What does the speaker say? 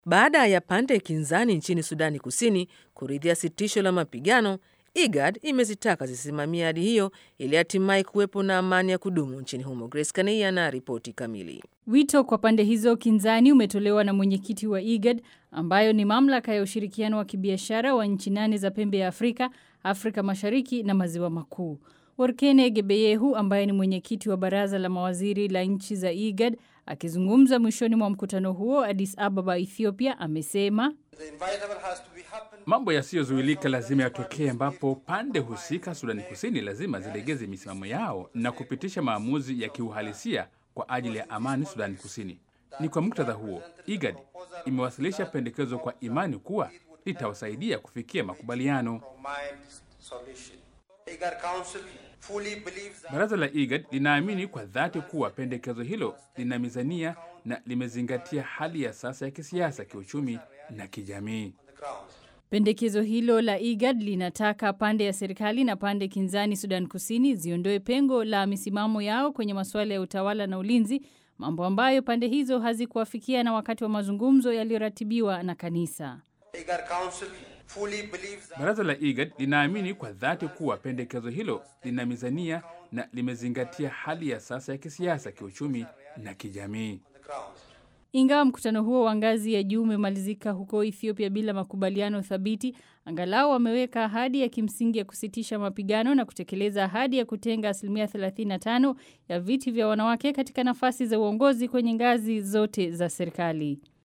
Baada ya pande kinzani nchini Sudani Kusini kuridhia sitisho la mapigano, IGAD imezitaka zisimamia hadi hiyo ili hatimaye kuwepo na amani ya kudumu nchini humo. Grace Kania na ripoti kamili. Wito kwa pande hizo kinzani umetolewa na mwenyekiti wa IGAD ambayo ni mamlaka ya ushirikiano wa kibiashara wa nchi nane za pembe ya Afrika, Afrika Mashariki na Maziwa Makuu. Workene Gebeyehu ambaye ni mwenyekiti wa baraza la mawaziri la nchi za IGAD akizungumza mwishoni mwa mkutano huo Addis Ababa, Ethiopia, amesema mambo yasiyozuilika lazima yatokee, ambapo pande husika Sudani Kusini lazima zilegeze misimamo yao na kupitisha maamuzi ya kiuhalisia kwa ajili ya amani Sudani Kusini. Ni kwa muktadha huo IGAD imewasilisha pendekezo kwa imani kuwa litawasaidia kufikia makubaliano. Baraza la IGAD linaamini kwa dhati kuwa pendekezo hilo lina mizania na limezingatia hali ya sasa ya kisiasa, kiuchumi na kijamii. Pendekezo hilo la IGAD linataka pande ya serikali na pande kinzani Sudan Kusini ziondoe pengo la misimamo yao kwenye masuala ya utawala na ulinzi, mambo ambayo pande hizo hazikuafikia na wakati wa mazungumzo yaliyoratibiwa na kanisa. Baraza la IGAD linaamini kwa dhati kuwa pendekezo hilo lina mizania na limezingatia hali ya sasa ya kisiasa, kiuchumi na kijamii. Ingawa mkutano huo wa ngazi ya juu umemalizika huko Ethiopia bila makubaliano thabiti, angalau wameweka ahadi ya kimsingi ya kusitisha mapigano na kutekeleza ahadi ya kutenga asilimia 35 ya viti vya wanawake katika nafasi za uongozi kwenye ngazi zote za serikali.